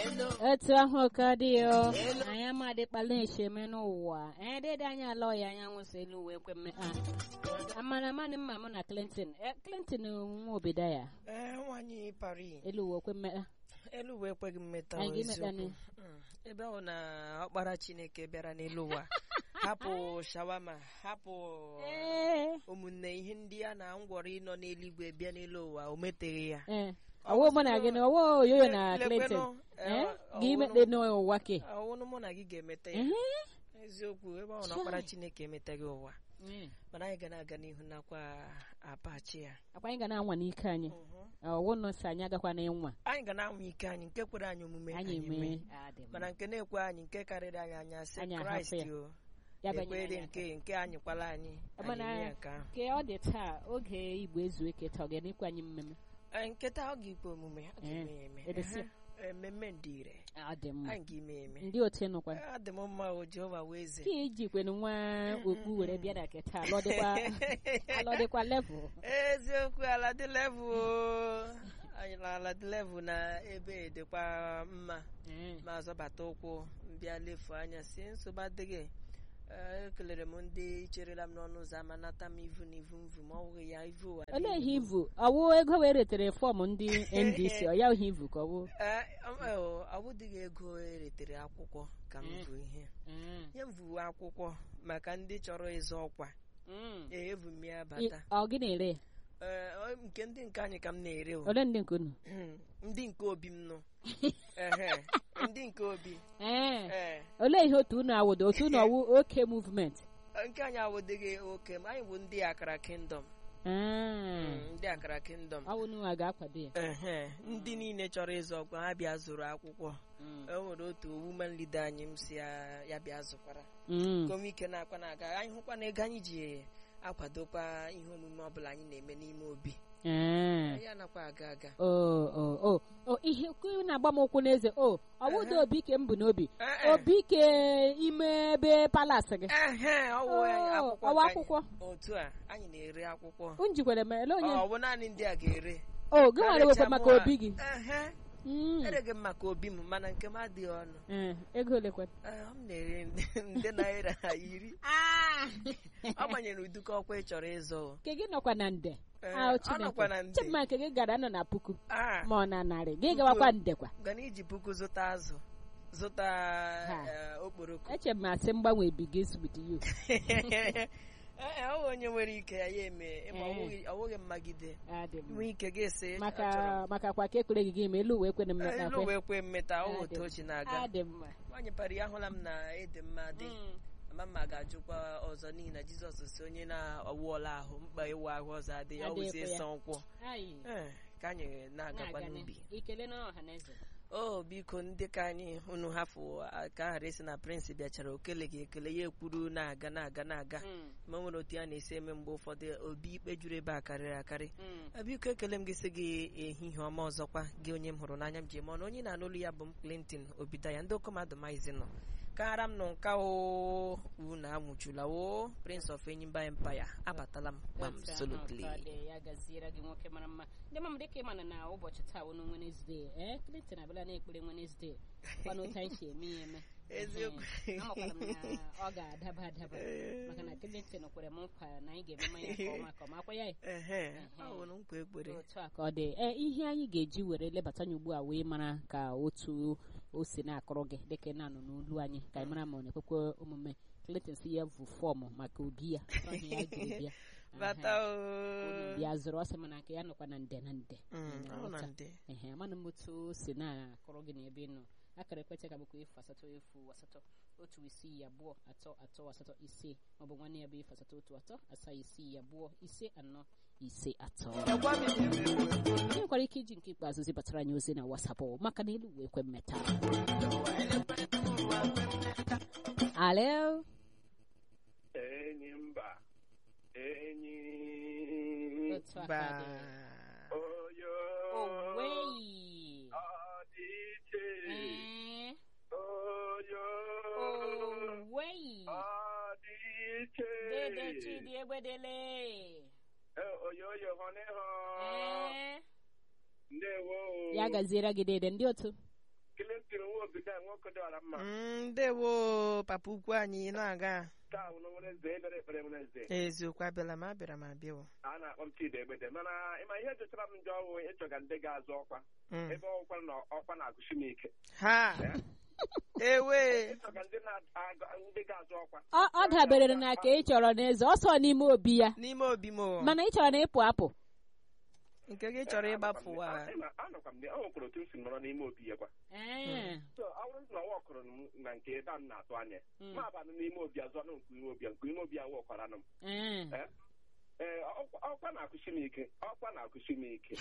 etu ahụ ka dị o anyị amadịkpala esheme n'ụwa anyị dịdị anyị ala ọya anya nwụsị elu wee kwe mme a amana amanị mma mụ na clinton Eh, clinton nwa obodo ya ee nwaanyị pari elu wee kwe mme elu uwe ekweghị mmeta Anyị ọ, ga-emeta eziokwu. nị. Mm. ebe ọ na ọkpara chineke bịara n'elu ụwa hapụ shawama hapụ ee ụmụnne ihe ndị a na ngwọrọ ịnọ n'eluigwe bịa n'elu ụwa o meteghị ya ee ọwụ mụ na gị na ọwụ oyoyo na Le- clinton lekwenụ, ee eh, gị ọwụnụ- imekpe n'ụwa ke ọwụnụ mụ na gị ga-emete ya Ehe. eziokwu ebe ọ na ọkpara chineke emeteghị ụwa Mm. mana anyị ga na-aga n'ihu nakwa apachi ya akwa anyị ga na-anwa n'ike anyị Mhm. ọwụ nọsị anyị agakwa na ịnwa anyị ga na-anwa ike anyị nke kwere anyị omume anyị anyị mee mee adị mma. mana nke na-ekwe anyị nke karịrị anyị anya sị Anyị ahapụ kraịst ya. o ya banye ekwere anyị nke nke anyị kwala anyị anyị Mana eme ya nke ahụ ke ọ dị taa oge igbo ezu eke taa ọ ga-enekwa anyị mmemme Ee, nketa ọ ga-ikpe omume ọ Ee, ga-eme ya eme edesi. Ehe, ememme ndị ire ọ dị mma anyị ga-eme ya eme ndị otu nụkwa Ee, ọ dị m mma o jehova wee eze ka ijikweni nwa okpu were bịa na nke taa alọdịkwa alọdịkwa level eziokwu ala dị level o. anyị na ala dị level na ebe dịkwa mma ma zọbata ụkwụ mbịa lefu anya si nsogbu adịghị Ee, ekelere m ndị cherela m n'ọnụ ụzọ ama nata m ivu na ivu mvu ma ọ bụghị ya ivu ụwa dị olee ihe ivu. ivu ọwụ ego wee retere fọm ndị ndc ọ ya ihe ivu ka ọwụ Ee, ọ- ọ- ọ bụdịghị ego eretere akwụkwọ ka m Mm. bụ ihe nye m vuwe akwụkwọ maka ndị chọrọ ịzọ ọkwa ee evu m ya I- bata ọ gị na-ere ya? Ee, ọ- nke ndị nke anyị ka m na-ere o ole ndị nke unu ndị nke obi m nụ Ehe, ndị nke obi ee ee olee ihe otu unu awụdo otu unu ọwụ oke movement nke anyị awụdịghị oke m anyị bụ ndị akara kingdom Ah, ndị akara kingdom ọ wụ unu a ga-akwado ya ehe ndị niile chọrọ ịzụ ọkwa ha bịa zụrụ akwụkwọ e nwere otu woman leader anyị m si ya ya bịa zụkwara Mm. kom ike na-akwa na-aga anyị hụkwa na ego anyị ji akwadokwa ihe omume ọbụla anyị na-eme n'ime obi Ah. anyị anakwa aga aga o o o o ihe kwu na-agba m ụkwụ n'eze o ọwụdo obi ke m bụ n'obi Eh, eh. obi ke ime ebe palasị gị ehe ọ wụ Oh, akwụkwọ ọwa ka anyị- akwụkwọ otu a anyị na-ere akwụkwọ m jikwere m ele onye ọ bụ naanị ndị a ga-ere o gị nwere wekwe maka obi gị ehe Mm. ereghị m maka obi m mana nke m adịghị ọnụ Eh, ego olekwe Ee, m na-ere nde- nde naira iri ọ gbanyere uduka ọkwa ị chọrọ ịzụ o. nke gị nọkwa na nde Ee, Ah, ọ nọkwa na Chineke nde. chima nke gị gara nọ na puku Ah, ma ọ na narị gị gawakwa ndekwa gana iji puku zụta azụ zụta Ha. eh, okporoko eche m asị mgbanwe begins with you Ee, ọ bụ onye nwere ike ya ya eme ma ọ Eh. bụghị- ọ bụghị mmagide Adị mma. nwee ike gị esi maka maka kwa ka ekwere gị gị ma elu wee kwere mmeta elu wee kwe mmeta ọ Ah, otu dị o chi na-aga adị mma nwaanyị para ya ahụla m na ịdị mma dị Mm. ama mma ga-ajụkwa ọzọ n'ihi na jizọs si onye na-awụọla ahụ mkpa ịwa ahụ ọzọ adịghị ọ Adịghịkwa wụzie ya. ịsa ụkwụ Ayi. Ee, ka anyị na-agakwa Na-aga n'ubi n'ihu. ikele na ọha na eze o biko ndị ka anyị unu hafụ a- ka a ghara isi na prịnsị bịachara okele gị ekele ya ekwuru na-aga na-aga na-aga Mm, ma o nwere otu ya na-esi eme mgbe ụfọdụ obi ikpe juru ebe a karịrị akarị mm. Eh, biko ekele m gị sị gị ehihie ọma ọzọkwa gị onye m hụrụ n'anya m ji eme ọnụ onye na-anụ olu ya bụ m Clinton Obidaya ndị okommadụ maizi nọ kara m nọ nka o unu anwụchula o Prince of Enyimba Empire abatala m kpam Otu ahụ solutly ka ọ dị, ya gaziere gị nwoke mara mma ndị mama dịka ị mana na ụbọchị taa wụ na Wednesday ee Clinton abịala na-ekpere Wednesday kwana otu anyị si eme ya eme Eziokwu. Ehe. amakwara m na ọ ga-adaba adaba maka na Clinton kwere m nkwa na anyị ga-eme mmanya nke ọma ka ọma akwa ya ehe ọ bụrụ nkwa ekpere otu a ka ọ dị ee ihe anyị ga-eji were lebata anya ugbu a wee mara ka otu o si na-akụrụ gị dịka ị na-anọ n'olu anyị ka anyị mara ma ọ na-ekwekwe omume Clinton si ya bụ fọọmụ maka obi ya Ọ ihe ya jiri bịa bata Aha. o bịa zụrụ ọsọ mana nke ya nọkwa na nde na nde Mm, ọ na ndị ehe amana m otu o si na-akụrụ gị n'ebe ị nọ akara ekwentị ka bụkwa efu asatọ efu asatọ otu isii abụọ atọ atọ asatọ ise maọbụ nwanne ya bụ efu asatọ otu atọ asaa isii abụọ ise anọ ise atọ Agwa m ihe mere. ị nwekwara ike iji nke ikpeazụ zibatara anyị ozi na wasapụ maka na elu wee kwe mmeta alo enyi mba enyi otu aka Ba. dị oyo oweyi ọdịiche ee oyo oweyi ọdịiche dede chidi egbedele Eh, oyoyo hụnịhụ ee ndewo ya gaziere gị dede ndị otu Clinton obi da nwoke dịwara mma Mm, ndewo papa ukwu anyị na-aga taa wụ nwere eze ekpere ekpere nwere eze eziokwu abịala m abịara m abịa o. a na-akpọ m chidi egbede mana ịma ihe jụtara m njọ ọwụ ịchọga ndị ga-azụ ọkwa Mm. ebe ọkwa na ọkwa na-agụsi m ike ha ewe ịchọga ndị na-aga- ndị ga-azụ ọkwa ọ ọ dabere na ka ị chọrọ n'eze ọsọ n'ime obi ya n'ime obi m o. mana ị chọrọ na ịpụ apụ nke gị chọrọ ịgbapụwa anọkwa m dị- ọ nwekwara otu m si nọrọ n'ime obi ya kwa Ee. so ọ bụrụ na ọ wọkụrụ m na nke ebe a m na-atụ anya Mm. ma abanụ n'ime obi azụ anụ nke ime obi ya nke ime obi ya wọkwara nụ m Ee. Eh? ee ọkwa ọkwa na-akụsi m ike ọkwa na-akụsi m ike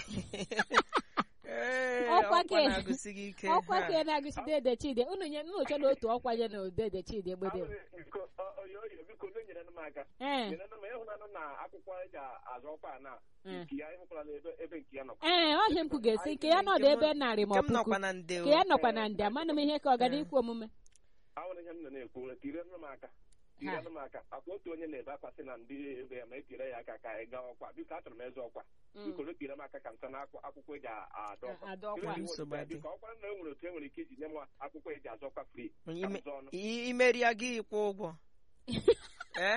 Ee, Ọkwa ọkwa ke- na-agụsi gị ike ọkwa ha. ka ị na-agụsi dede chidi unu nye unu chọrọ otu ọkwa nye na dede chidi egbede Ahụrụ biko ọ- oyo oyo biko onye nyere m aka ee nyere m ịhụnanụ na akwụkwọ eji azụ ọkwa a na Mm. nke ya ịhụkwala ebe ebe nke ya nọkwa ee ọhịa m kwụ ga-esi ka ya nọdụ ebe narị ma nke ọ m puku nọkwa na nde o. ka ya nọkwa na ndị amanụ m ihe ka ọ gara ikwu omume ahụrụ ihe m nọ na-ekwu tirenụ m aka tirenụ m aka akwa otu onye na-ebe akwa sị na ndị ebe ya ma etire ya aka ka anyị gaa ọkwa biko achọrọ m ịzụ ọkwa biko retire m aka ka m sa na akwụkwọ eji adụ ọkwa adụ ọkwa Biko, Nsogbu adị. biko ọkwa na e nwere otu e nwere ike iji nye m akwụkwọ eji azụ ọkwa free ka m Ime- zụọ ọnụ i- imeri ya gị kwụ ụgwọ Eh?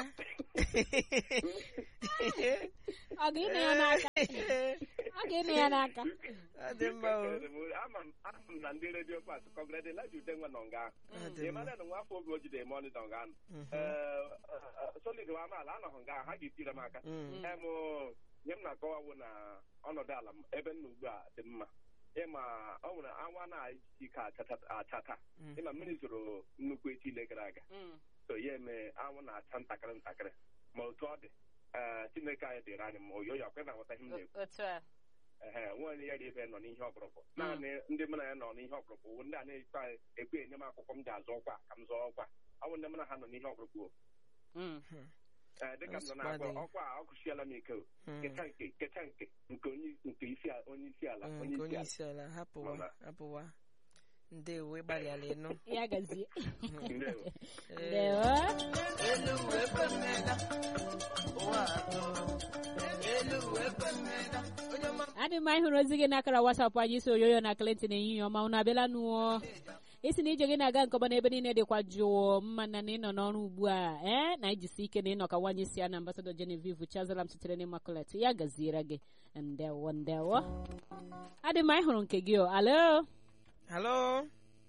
ọ ga-ịnụ ya n'aka ọ ga-ịnụ ya n'aka ọ dị mma o ama m ama m na ndị redio pas kọgrede laji ude nwe nọ nga ọ dị mma ịmana na nwa afọ obi o jide eme ọnụ nọ nga ahụ Mhm. solid wa amaala anọghị nga ahụ ha ga-etire m aka Mm. em nye m na-akọwawo na ọnọdụ ala m ebe m nọ ugbu a dị mma ịma ọ nwere anwa na-esi ike achata- achata Mm. ịma mmiri zoro nnukwu echi ile gara aga so ya eme anwụ na-acha ntakịrị ntakịrị ma otu ọ dị ee chineke anyị dịrị anyị ma oyoyo akwe na-aghọta ihe m na-ekwu otu a ehe nwaanyị ya dị ebe nọ n'ihe ọkpụrụkpụ naanị ndị mụ na ya nọ n'ihe ọkpụrụkpụ bụ ndị a na-ekpe ekpe enye m akwụkwọ m ji azụ ọkwa ka m zụọ ọkwa ọ bụ ndị mụ na ha nọ n'ihe ọkpụrụkpụ o. ee dịka m nọ na-agwa Ọsụkwa dị. ọkwa a ọkụchiela m ike o Mm. kecha nke kecha nke nke onye nke isi a- onye isi ala Mm, onye nke isi onye ala isi ala hapụwa Mama. hapụwa ndewo ịgbalịala ịnụ ya gazie Ndewo. Ee. ndewo elu uwe kwemela ụwa atọ elu uwe kwemela onye ọma adị mma ịhụrụ ozi gị n'akara wasapụ anyị isi oyoyo na Clinton ehihie ọma unu abịala nụọ isi na ije gị na-aga nke ọma n'ebe niile dịkwa jụụ mma na na ịnọ n'ọrụ ugbu a ee na ijisi ike na ịnọ ka nwaanyị si ya na ambasadọ Genevieve Chazalam sitere n'Immaculate ya gaziere gị ndewo ndewo adị mma ịhụrụ nke gị o alo halo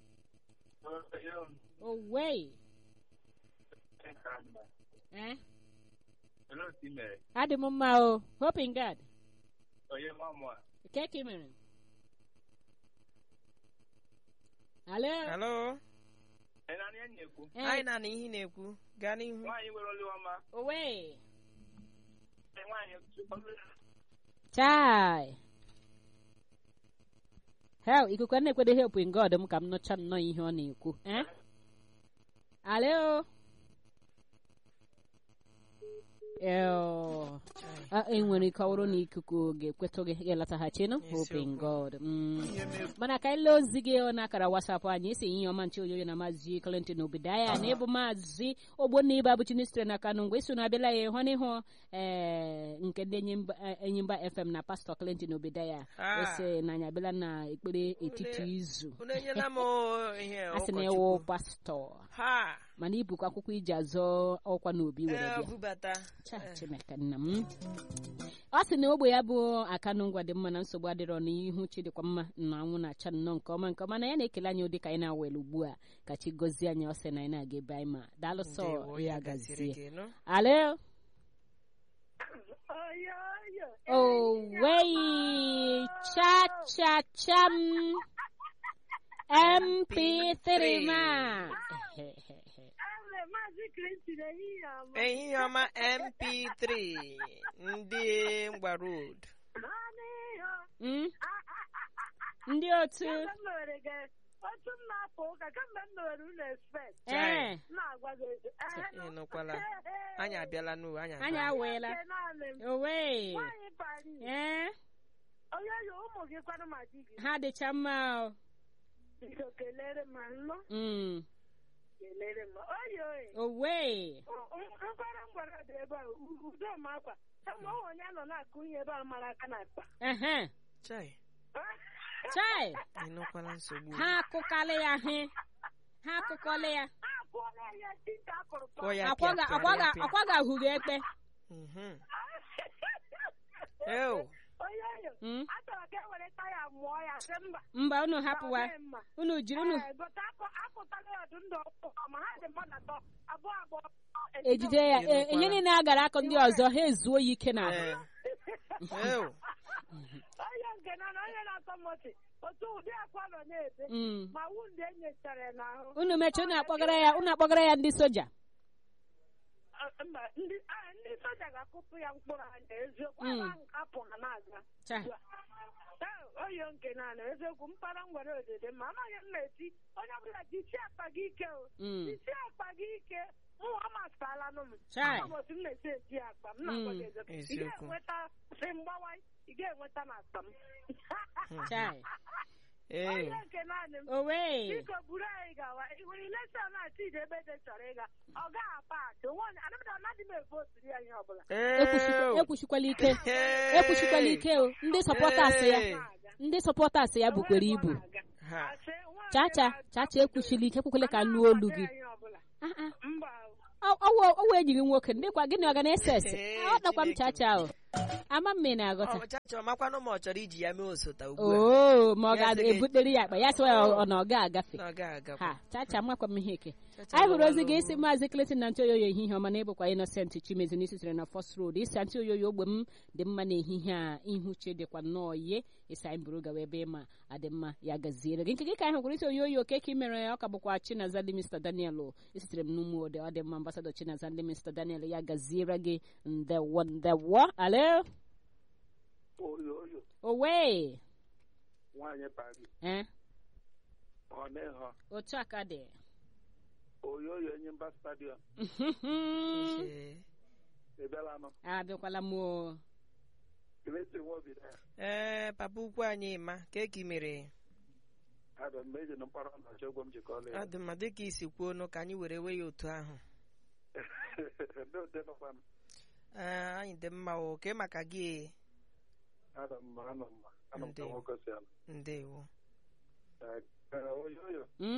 owei ee Olee otu i mere? adị m mma o hoping God Onye nwa mụ a? nke ka ị mere alo halo Ị na-anụ ihe m na-ekwu? Ee, anyị na-ana ihe ị na-ekwu gaa n'ihu Nwaanyị nwere olu ọma owei nwaanyị chai hel ikuku na-ekwede helping god m ka m nụcha nnọọ ihe ọ na-ekwu eh? alo Eo. Ah, enwere ike ọ bụrụ na ikuku ga-ekwetụ gị ga-elataghachinu hoping god Mm. ihe m mana ka ile ozi gị n'akara wasapụ anyị esi ihe ọma nche oyoyo na maazị Clinton Obidaya na ịbụ maazị ogbonna ibe abụchi sitere na Kano mgbe iso na-abịala ya ịhụ n'ihu ee nke ndị Enyimba- eh, enyimba fm na pastọ Clinton Obidaya Ah. ose na anyị abịala na ekpere etiti izu unu enyela m ihe a sị na ụkọchukwu ịwụ pastọ ha mana ibukwa akwụkwọ iji azọ ọkwa n'obi were ee bịa bubata Cha, Chineke nna m ọ sị na ogbe ya bụ akanụ ngwa dị mma na nsogbu adịrọ n'ihu chi dịkwa mma na anwụ na-acha nnọọ nke ọma nke ọma na ya na-ekele anyị ụdị ka anyị na-awele ugbu a ka chi gọzie anyị ọ sị na anyị na-aga ebe anyị ma daalụ sọ ndewo ya ya gaziri gazie gị nụ alo owei cha cha cham mp3 ma Maazị Clinton ehihie ọma. ehihie ọma mp3 ndị ngwa road Naanị ihe Mm? ndị otu kemgbe m mewere gị otu m na-apụ ụka kemgbe m mewere unu expect ee m na-agwa gị ehe, ị nụkwala anyị abịala n'uwe anyị anyị abịala. aweela Nke naanị m. owei Nwaanyị Paris, ee onye yi ụmụ gị kwanụ ma di gị ha dịcha mma o biko kelere m nnụ Mm. kelere m oyi oyi owei nkwara m gwara dị ebe a u- udo m akwa kama ọ onye nọ na-akụ ihe ebe a mara aka na akpa Chai. chai ịnụkwala nsogbu ha akụkalị ya he ha akụkọlị ya akụọla ya dịka akụrụ Kụọ ya akwaga pịa, akwaga pịa, pịa. akwaga ahụghị ekpe Mhm. Ew. onye yo Mm. achọrọ ka e were taya mụọ ya sị mba mba unu hapụwa ọ dịghị mma. unu jiri unu Ee, gote akụ akụtaghị ọdụ ndụ ọkụ ma ha dị mmadụ atọ abụọ abụọ ejide ya e- ihe niile a gara akụ ndị ọzọ ha ezuo ya ike n'ahụ Ee. Ew. onye nke na na onye na-atọ mọchị otu ụdị akwa nọ na-ebe Mm. ma wunde enyechara ya n'ahụ unu mechie unu akpọgara ya unu akpọgara ya ndị soja Ah, mba ndị ah, ndị soja ga-akụpụ ya mkpụrụ anya eziokwu Mm. ebe ahụ ka apụ ha na-aga Cha. Ee, oyo nke naanị eziokwu mpara nwere odede ma amaghị m na-eti onye ọbụla jisie akpa gị ike o Mm. jisie akpa gị ike mụ amasịtala nụ m Chai. ama m otu m na-esi eji akpa m na-agwa gị Mm. eziokwu ị Eziokwu. ga-enweta si mgbawa ị ga-enweta na akpa m chai Ew. onye nke naanị m owe biko buru anyị gawa nwere ilesa na chidi ebe dị chọrọ ịga ọ gaghị apa atụ nwaanyị anamda anaghị m efe otiri ya ihe ọbụla Ew. ekwuchikwala ike Hey. ekwuchikwala ike o ndị sọpọtas ya Hey. ndị sọpọtas ya bukwere ibu Ha. chacha chacha ekwuchila ike ekwukwele ka nnu olu gị Ah, ah. mba Ọ- ọwụ ọwụ ejighị nwoke ndịkwa gịnị ọ ga na-ese ese Hey, ọ nakwa m Chineke chacha o ama m ị na-aghọta Ọ chacha ọmakwanụ ma ọ chọrọ iji ya mee osota ugbu a oo ma ọ Ya sị gị- ga-ebutere ya akpa ya sịwa ya ọ na ọ ga-agafe na ọ ga-agakwa ha chacha makwa m ihe ike Chacha anyị hụrụ ozi gawalụ. gị isi maazị Clinton na ntịoyoyo ehihie ọma na ịbụkwa Innocent Chimezi n'isi sitere na First Road isi ntịoyoyo ogbe m dị mma n'ehihie a ihu chi dịkwa nnọọ ihe isi anyị buru gawa ebe ịma adị mma ya gaziere gị nke gị ka anyị hụkwara isi oyoyo oke ka ị mere ọ ka bụkwa Chinazali Mr Daniel o. esitere m n'ụmụ ode ọ dị mma ambasadọ Chinazali Mr Daniel ya gaziere gị ndewo ndewo alo oyoyo owe nwaanyị pari eh ọ na-ehọ otu aka dị oyoyo enyi mba stadiọm Ee. ebelanụ abịakwala m o emesi nwa obi ya ee papa ukwu anyị ma ka eke mere adọ mgbe eji na mkpọrọ na ọchọ ụgwọ m jikọọla ya ọ dị mma dịka isi kwuo nụ ka anyị were wee ya otu ahụ ndị ode nọkwanụ Ee, anyị dị mma o ke maka gị adọ mma anọ mma anọ m ka Ndewo. nwoke si ala ndewo Ee, ee, oyoyo Mm?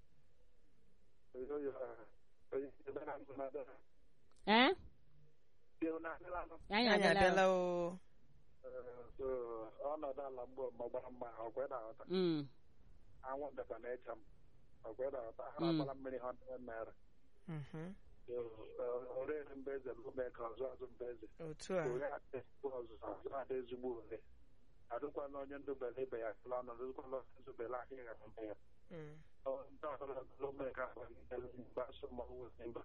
oyoyo ah, onye ebelanụ na-adọ eh dị na-adịlanụ anyị anyị abịala abịala o Ee, so ọnọdụ ala mgbe mgbe gbara mgba ọkwe na-aghọta Mm. anwụ ndekwa na-echa m ọkwe na-aghọta ha Mm. na-agbara mmiri ha ndị naira Mhm. orere mba eze lume ka ọzọ azụ mba eze otu a ore adị ọzụzụ azụ adị ezigbo ore adịkwana onye ndụbele ibe ya kụla ọnụ adịkwana onye ndụbele ahịa ya na mbe ya Mm. Ọ- ndị ọbụla lume ka agbagidere mgbasa ma ọwụ mba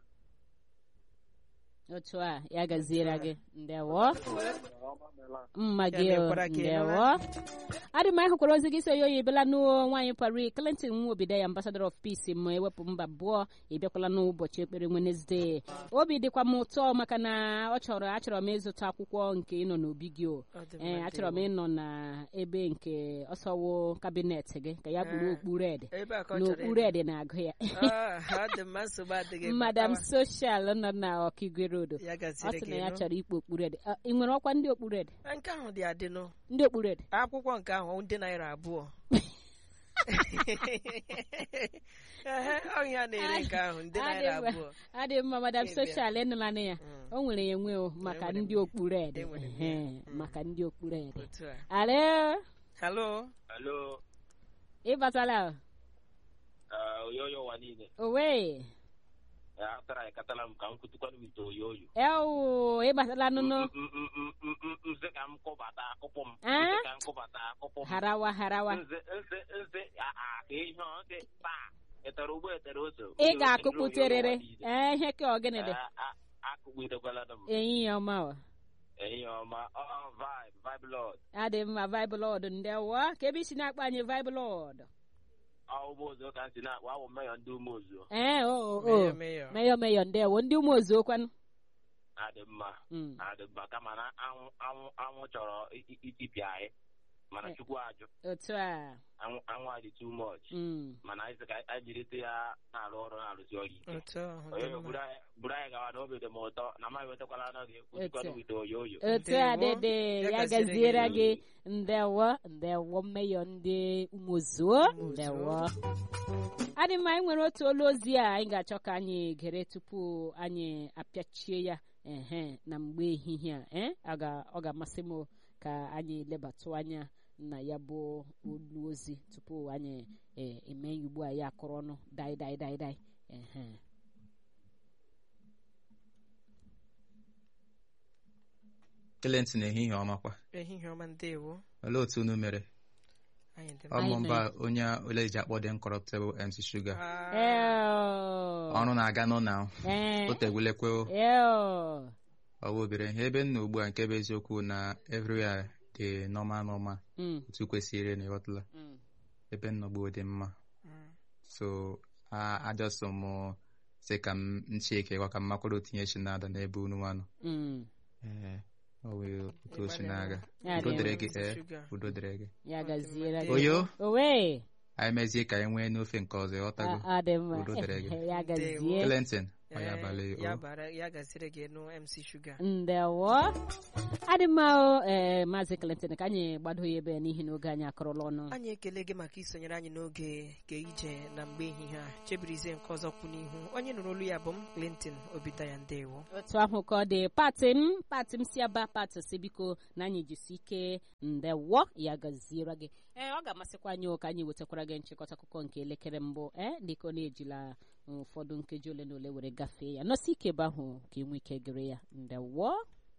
otu a ya gaziere gị ndewo ọma meela mma Ya gị o, mekwara ka ị ndewo adị m anyị hụkwara ozi gị si oyi oyi bịala n'ụọ nwaanyị pari Clinton Nwobida ambassador of peace ma ewepụ mba abụọ ịbịakwala n'ụbọchị ekpere Wednesday obi dịkwa m ụtọ maka na ọ chọrọ achọrọ m ịzụta akwụkwọ nke ịnọ n'obi gị o Ọ dị ee mma, achọrọ m ndewo. ịnọ na ebe nke ọsọwo kabinet gị ka ya kpuru Ah. okpu red ebe a ka ọ na chọrọ okpu ịnọ. red na-agụ ya Ah, ọ dị mma nsogbu adịghị madam batawa. social nọ na ọkigwe road ya ọ gaziri sị gị na ya nụ. chọrọ ikpu okpu red Ah, ị nwere ọkwa ndị okpu red nke ahụ dị adịnụ ndị okpu red akwụkwọ nke ahụ ndị naira abụọ ehe ọ ihe a na-ere nke ahụ ndị naira Adị mma. abụọ adị mma madam Ebe a. social ịnụla na ya Mm. o nwere ya enwe o maka Enwere m ndị ya. okpu red Enwere m Ehe, ya. Mm. maka ndị okpu red otu a ale halo Alo, ịbatala uh, oyoyo ụwa niile. owe Ya atara ekatala m ka m kutukwana m ite oyoyo. ewu ịbatala nụnụ M- m- m- m- m- m- Nze ka m kụbata akụpụ m. Ah? Nze ka m kụbata akụpụ m. harawa harawa Nze nze nze a a ka ihe ọ dị taa. Etere ugbo etere ose. ị Oyoyo oyoyo ga-akụkputerịrị ụwa niile. ee ihe ka ọgịnị dị Ah, ah, Akụgbidekwala m. enyi ya ọma o Ehihie ọma. Ọ ọ, vibe vibe lord. adị mma viblod ndewo ka ebe isi na-akpọ anyị viblod Ọ ụgbọ ozo ka m si na-akpọ awụ meyọ ndị ume ozo. ee o o Meyọ, o meyọ. meyọ meyọ ndewo ndị ụmụ ozuokwanụ Adị mma. Mm. Adị mma kama na anwụ anwụ anwụ chọrọ i- i- itipịa anyị. mana chukwu ajụ otu a anwụ anwụ adị too much Mm. mana anyị sị ka anyị jirite ya na-arụ ọrụ na-arụsi ọrụ ike otu ahụ onye dị mma. buru anyị buru anyị gawa na obi dị m ụtọ na amaghị wetakwala anọghị ekwusikwana Otu. wite oyo oyo otu a Ndewo. dede Ya ya gaziere gaziere gị. gị ndewo ndewo mmeyọ ndị ụmụzuo Ụmụzuo. ndewo adị mma anyị nwere otu olu ozi a anyị ga-achọ ka anyị gere tupu anyị apịachie ya ehe na mgbe ehihie a eh? ọ ga- ọ ga-amasị m ka anyị lebatụ anya na ya bụ olu ozi tupu anyị eh, eme ya ugbu a ya akụrụ ọnụ dai dai dai dai ehe Clinton ehihie ọmakwa ehihie ọma ndewo olee otu unu mere anyị dị Anyị ọmụ mba onye ole eji akpọ dị incorruptible MC Sugar Ah, Eo. ọrụ na-aga n'ụna Eh, o tegwulekwe eo. ọwa obere ihe ebe m nọ ugbu a nke bụ eziokwu na everywhere dị normal normal Mm, otu kwesịrị na ịghọtala mm. ebe m nọ gboo dị mma mm. so a ajọsọ m sị ka m ncheke gwa ka m makwara otinye chi na-ada n'ebe unu nwa nọ Mm. ee ọ wee otu o si na-aga Ya udo dị dịrị mma. gị ee Sugar. udo dịrị gị ya gaziere gị oyo owe anyị mezie ka anyị nwee n'ofe nke ọzọ ịghọtago ọ dị mma Udo dịrị gị. ya gazie Ndewo. Clinton ọ ya Eh, abalị ya o bara ya gaziri gị nụ MC Sugar ndewo adị mma o ee maazị Clinton ka anyị gbado ya ebe n'ihi na oge anyị akọrọla ọnụ anyị ekele gị maka isonyere anyị n'oge ka ije na mgbe ehihie a chebirizie nke ọzọ kwụ n'ihu onye nụrụ olu ya bụ m Clinton Obitaya ndewo otu ahụ ka ọ dị pati m pati m si aba pati si biko na anyị jisi ike ndewo ya gaziere gị ee ọ ga-amasịkwa anyị o ka anyị wetakwara gị nchịkọta akụkọ nke elekere mbụ ee dịka ọ na-ejila ụfọdụ nkeji ole na ole were gafee ya nọsi ike ebe ahụ ka ị nwee ike gere ya ndewo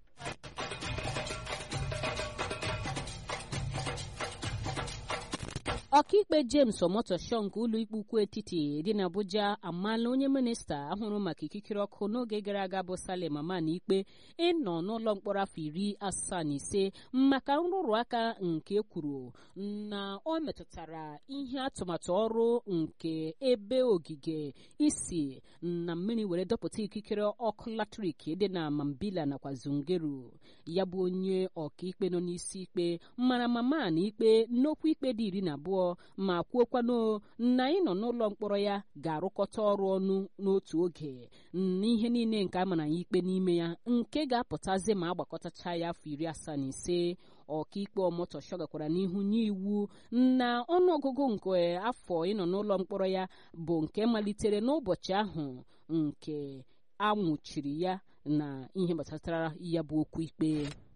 ọkaikpe james omotosho nke ụlọikpe ukwu etiti dị n'abuja amaala onye minista ahụrụ maka ikikere ọkụ n'oge gara aga bụ salim aman ikpe ịnọ n'ụlọ mkpọrọ afọ iri asaa na ise maka nrụrụ aka nke kwuru na ọ metụtara ihe atụmatụ ọrụ nke ebe ogige isi na mmiri were dọpụta ikikere ọkụ latrik dị na mambila nakwa zungeru ya bụ onye ọkaikpe nọ n'isi ikpe mara mama na ikpe n'okwu ikpe dị iri na abụọ ma kwuokwanụ na ịnọ n'ụlọ mkpọrọ ya ga-arụkọta ọrụ ọnụ n'otu oge n'ihe niile nke a mara ya ikpe n'ime ya nke ga-apụtazi ma agbakọtacha ya afọ iri asaa na ise ọkaikpe ọmotosho gakwara n'ihu nye iwu na ọnụọgụgụ nke afọ ịnọ n'ụlọ mkpọrọ ya bụ nke malitere n'ụbọchị ahụ nke a nwụchiri ya na ihe gbasatara ya bụ okwu ikpe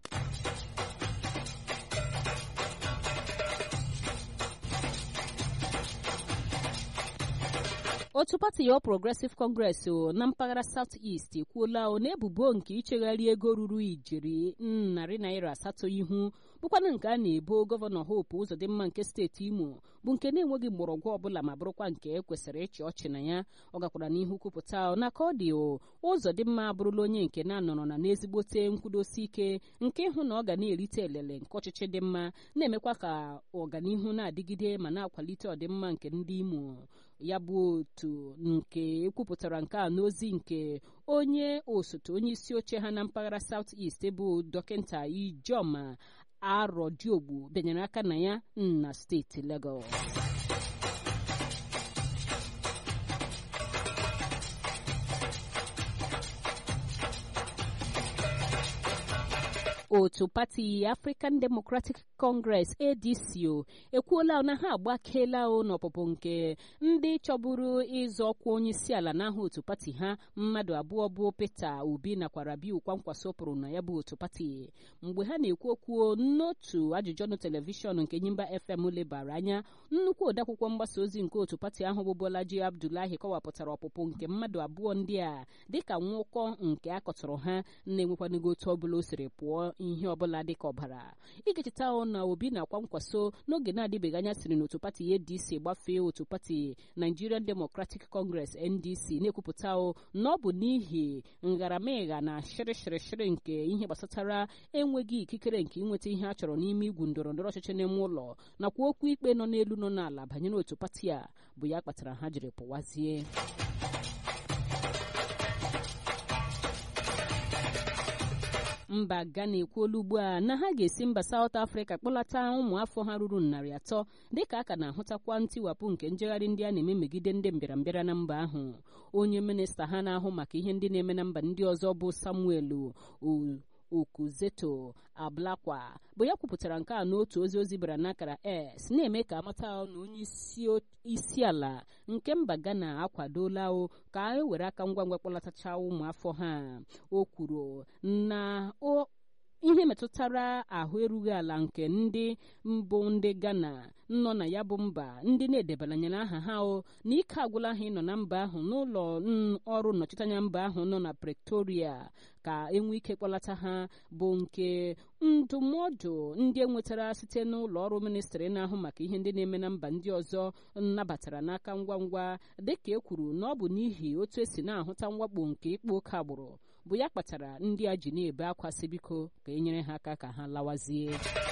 otu pati ya progressive congress o na mpaghara south east ekwuola o na ebubo nke ichegharị ego ruru ijeri narị naira asatọ ihu bụkwana nke a na-ebo gọvanọ hope ụzọdịmma nke steeti imo bụ nke na-enweghị mgbọrọgwụ ọbụla ma bụrụkwa nke e kwesịrị ịchị ọchị na ya ọ gakwara n'ihu kwupụta na ka ọ dị o ụzọdịmma abụrụla onye nke na-anọrọ na n'ezigbote nkwudosi ike nke ịhụ na ọ ga na-erite elele nke ọchịchị dị mma na-emekwa ka ọganihu na-adịgide ma na-akwalite ọdịmma nke ndị imo ya bụ otu nke ekwupụtara nke a n'ozi nke onye osote onye isi oche ha na mpaghara south east bụ dọkịta ijoma arọdiogbu bịanyere aka na ya na steeti Lagos otu pati African Democratic Congress ADC o ekwuola na ha agbakeela o n'ọpụpụ nke ndị chọburu ịzọ ọkwa onye isi ala n'aha otu pati ha mmadụ abụọ bụ Peter Obi nakwa Rabiu Kwankwaso pụrụ na ya bụ otu pati mgbe ha na-ekwu okwu n'otu ajụjụ ọnụ telivishọn nke Nyimba FM lebara anya nnukwu odeakwụkwọ mgbasa ozi nke otu pati ahụ bụ Bolaji Abdullahi kọwapụtara ọpụpụ nke mmadụ abụọ ndị a dịka nwụkọ nke akọtụrụ ha na-enwekwanago otu ọbụla o siri pụọ ihe ọbụla dịka ọbara ịga-echeta na obi na-akwa nkwaso n'oge na-adịbeghị anya siri n'otu pati ADC gbafee otu pati Nigerian Democratic Congress NDC na-ekwupụta na ọ bụ n'ihi ngaramịgha na shịrịshịrịshịrị nke ihe gbasatara enweghị ikikere nke inweta ihe a chọrọ n'ime igwu ndọrọ ndọrọ ọchịchị n'ime ụlọ nakwa okwu ikpe nọ n'elu nọ n'ala banyere otu pati a bụ ya kpatara ha jiri pụwazie mba Ghana ekwuola ugbu a na ha ga-esi mba South Africa kpọlata ụmụafọ ha ruru narị atọ dịka a ka na-ahụtakwa ntiwapụ nke njegharị ndị a na-eme megide ndị mbịarambịara na mba ahụ onye minista ha na-ahụ maka ihe ndị na-eme na mba ndị ọzọ bụ Samuel Okuzeto Ablakwa bụ ya kwupụtara nke a n'otu ozi ozi bara n'akara S na-eme ka amata na onye isi ala nke mba Ghana akwadola o ka e were aka ngwa ngwa kpọlatacha ụmụafọ ha o kwuru na ihe metụtara ahụ erughị ala nke ndị mbụ ndị Ghana nọ na ya bụ mba ndị na-edebanyere aha ha o na ike agwụla ha ịnọ na mba ahụ n'ụlọ ọrụ nnọchiteanya mba ahụ nọ na Pretoria ka enwee ike kpọlata ha bụ nke ndụmọdụ ndị enwetara site n'ụlọ ọrụ ministrị na-ahụ maka ihe ndị na-eme na mba ndị ọzọ nabatara n'aka ngwa ngwa dịka e kwuru na ọ bụ n'ihi otu esi na-ahụta mwakpo nke ịkpa oke agbụrụ bụ ya kpatara ndị a ji na-ebe akwa si biko ka e nyere ha aka ka ha lawazie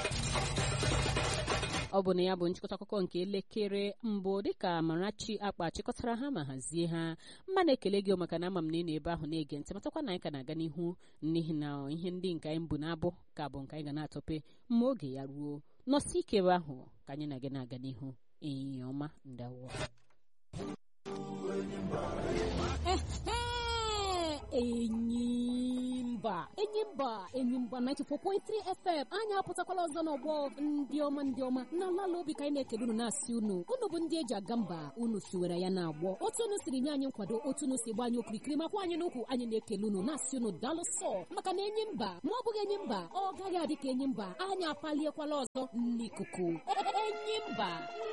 ọ bụ na ya bụ nchịkọta akụkọ nke elekere mbụ dịka Amarachi akpa chịkọtara ha ma hazie ha mma na-ekele gị maka na ama m na ị na-ebe ahụ na-ege ntị matakwa na anyị ka na-aga n'ihu n'ihi na ihe ndị nke anyị bụ na-abụ ka bụ nke anyị ga na-atọpe mma oge ya ruo nọsi ike ebe ahụ ka anyị na gị na-aga n'ihu ehihie ọma ndawo enyimba enyimba enyimba 94.3 fm anyị apụtakwala ọzọ n'ọgbọ ndị ọma ndị ọma na lala obi ka anyị na-ekele unu na-asị unu unu bụ ndị eji aga mba unu siwere ya na-agbọ otu unu siri nye anyị nkwado otu unu si gba anyị okirikiri makwa anyị n'ukwu anyị na-ekele unu na-asị unu daalụ sọ maka na enyi mba ma ọ bụghị enyi mba ọ gaghị adị ka enyi mba anyị apaliekwala ọzọ n'ikuku enyi mba